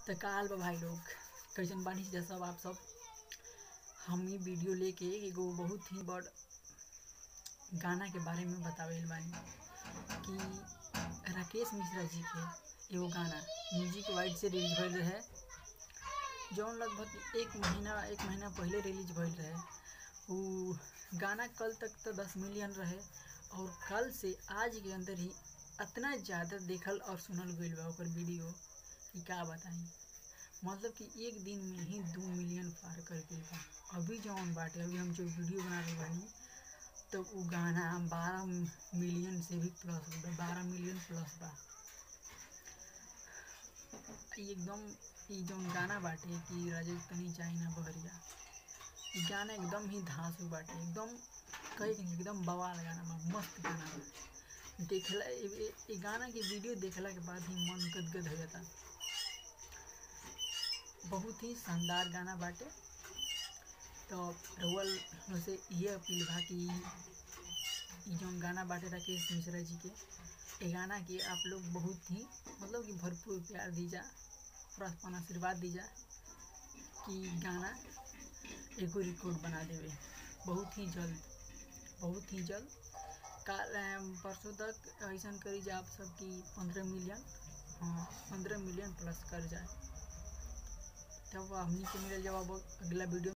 त काल बा भाई लोग कैसन बानी जा सब आप सब हम ई वीडियो लेके एगो बहुत ही बड़ गाना के बारे में बतावेल बानी कि राकेश मिश्रा जी के एगो गाना म्यूजिक वाइड से रिलीज भइल रहे जौन लगभग एक महीना एक महीना पहले रिलीज भइल रहे उ गाना कल तक तो दस मिलियन रहे और कल से आज के अंदर ही इतना ज़्यादा देखल और सुनल गईल बा ओकर वीडियो कि का बताई मतलब कि एक दिन में ही दू मिलियन पार कर गईल बा अभी जौन बाटे अभी हम जो वीडियो बना रहे बानी तो उ गाना बारह मिलियन से भी प्लस बा बारह मिलियन प्लस बा ई एकदम ई जौन गाना बाटे कि राजे तनी चाही ना बहरिया ई गाना एकदम ही धांसू बाटे एकदम कहे कि एकदम बवाल गाना बा मस्त गाना बा देखला ए- ए- ए गाना के वीडियो देखला के बाद ही मन गदगद हो जाता बहुत ही शानदार गाना बाटे तो रउअल से ये अपील बा कि ई जौन गाना बाटे राकेश मिश्रा जी के ए गाना के आप लोग बहुत ही मतलब कि भरपूर प्यार दीजा और अपन आशीर्वाद दीजा कि गाना एगो रिकॉर्ड बना देवे बहुत ही जल्द बहुत ही जल्द काल अम, परसों तक ऐसा करी जा आप सब कि पंद्रह मिलियन हाँ पंद्रह मिलियन प्लस कर जाए तब हमनी के मिलल जब अब अगला वीडियो